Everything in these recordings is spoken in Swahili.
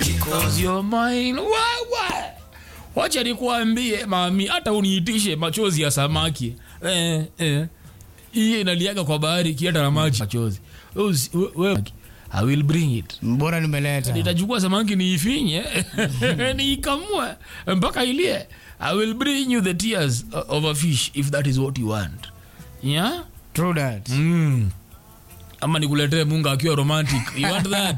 because you're mine wewe wacha nikuambie mami hata uniitishe machozi ya samaki eh, eh. iye inaliaga kwa bahari kienda na maji machozi Wewe usi- we- we- I will bring it mbona nimeleta nitachukua samaki niifinye niikamue mpaka ilie i will bring you the tears of a fish if that is what you want yeah true that mm. ama nikuletee munga akiwa romantic you want that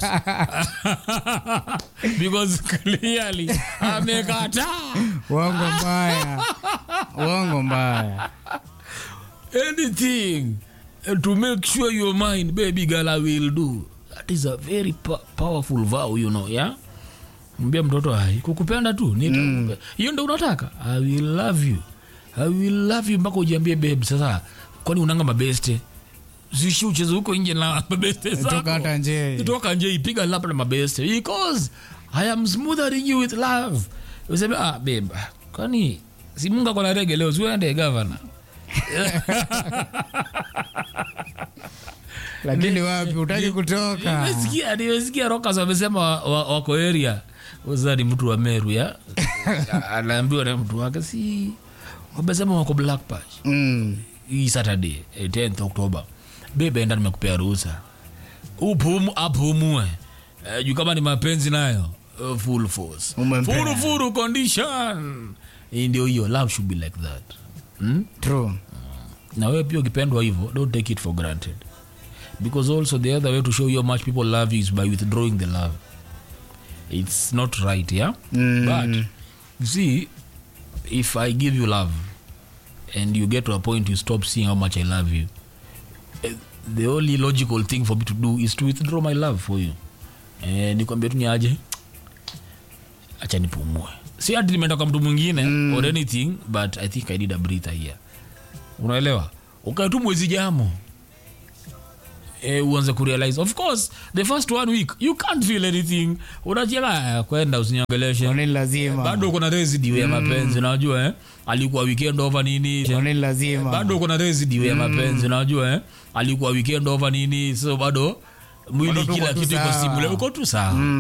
because clearly amekataa uongo mbaya uongo mbaya anything uh, to make sure you're mine baby girl i will do that is a very po- powerful vow you know yeah mbia mtoto hai kukupenda tu nita hiyo ndo unataka i will love you i will love you mpaka ujiambie babe sasa kwani unanga mabeste zishi ucheze huko nje na mabeste zako toka hata nje toka nje ipiga lap na mabeste because i am smoothering you with love useme ah babe kwani si munga kona rege leo siuende gavana lakini wapi utaki kutoka nimesikia nimesikia rokas wamesema wa- wa- wako area uza ni mtu wa meru ya anaambiwa na mtu wake si wamesema wako black patch Mm. hii saturday eh, 10th october bebe enda nimekupea ruhusa upumu apumue eh, juu kama ni mapenzi nayo eh, full force Umempea. furu furu condition Hii ndio hiyo love should be like that hmm? true na wewe pia ukipendwa hivyo don't take it for granted because also the other way to show you how much people love you is by withdrawing the love it's not right yeah Mm. but you see if i give you love and you get to a point you stop seeing how much i love you eh, the only logical thing for me to do is to withdraw my love for you eh, nikwambia tu ni aje acha nipumue si ati nimeenda kwa mtu mwingine mm. or anything but i think i need a breather here unaelewa ukae tu mwezi jamo e, uanze kurealize of course the first one week you can't feel anything unacheka kwenda usiniongeleshe oneni lazima bado kuna residue ya mapenzi unajua eh? alikuwa weekend over nini oneni lazima bado kuna residue ya mapenzi unajua eh? alikuwa weekend over nini so bado mwili Bado tuko kila tu kitu iko sawa. simule uko tu sawa